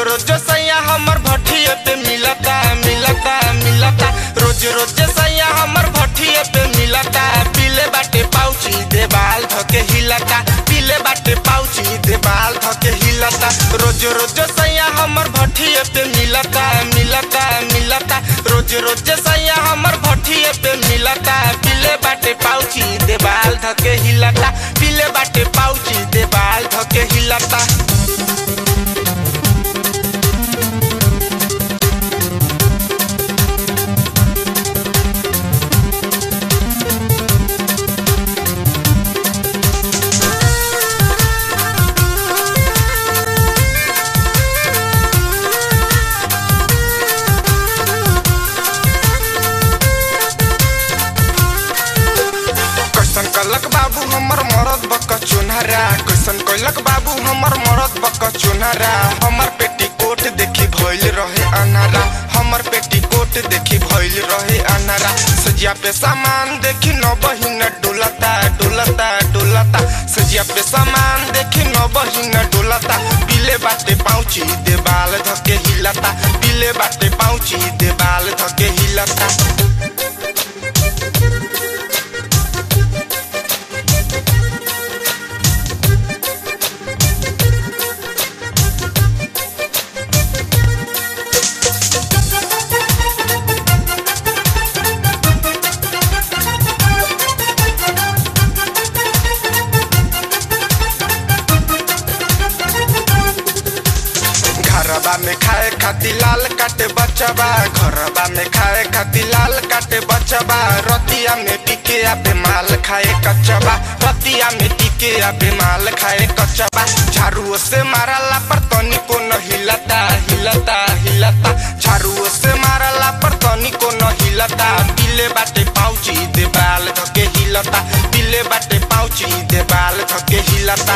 रोज सैया हमर भट्ठिए पे मिलता मिलता मिलता रोज रोज सैया हमर भट्ठिए पे मिलता पीले बाटे पाउची देवाल धके हिलता पीले बाटे पाउची देवाल धके हिलता रोज रोज सैया हमर भट्ठिए पे मिलता मिलता मिलता रोज रोज सैया हमर भट्ठिए पे मिलता पीले बाटे पाउची देवाल धके हिलता पीले बाटे पाउची देवाल धके हिलता कैसन कलक बाबू हमर मरद बक चुनहरा कैसन कलक बाबू हमर मरद बक चुनहरा हमर पेटी कोट देखी भइल रहे अनारा हमर पेटी कोट देखी भइल रहे अनारा सजिया पे सामान देखी न बहिन डोलता डोलता डोलता सजिया पे सामान देखी न बहिन डोलता पीले बाटे पाउची देवाल धके हिलता पीले बाटे पाउची देवाल धके हिलता घरबा में खाए खातिर लाल काटे बचबा घरबा में खाए खातिर लाल काटे बचबा रतिया में टिके आबे माल खाए कचबा रतिया में टिके आबे माल खाए कचबा झाड़ू से मारला पर तनिको न हिलता हिलता हिलता झाड़ू से मारला पर तनिको न हिलता पीले बाटे पाउची देवाल धके हिलता पीले बाटे पाउची देवाल धके हिलता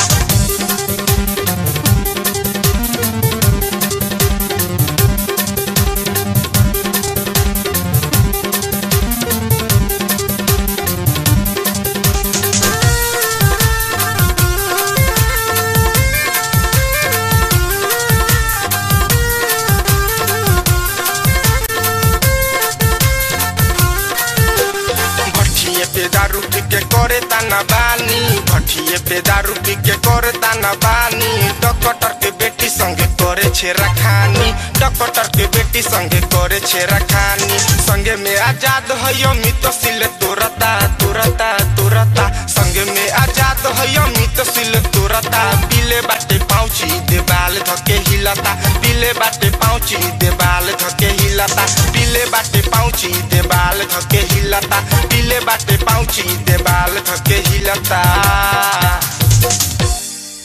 भट्ठिए पे दारू पी के करे ताना बानी भट्ठिए पे दारू पी के करे ताना बानी डॉक्टर के बेटी संगे करे छेरा खानी डॉक्टर के बेटी संगे करे छेरा खानी संगे में आजाद है अमित सिल तोरता तोरता तोरता संगे में आजाद है अमित सिल तोरता पीले बाटे पाउची देवाल धके हिलता पीले बाटे पाउची देवाल धके हिलता पीले बाटे पाउची देवाल धके हिलता पीले बाटे पाउची देवाल धके हिलता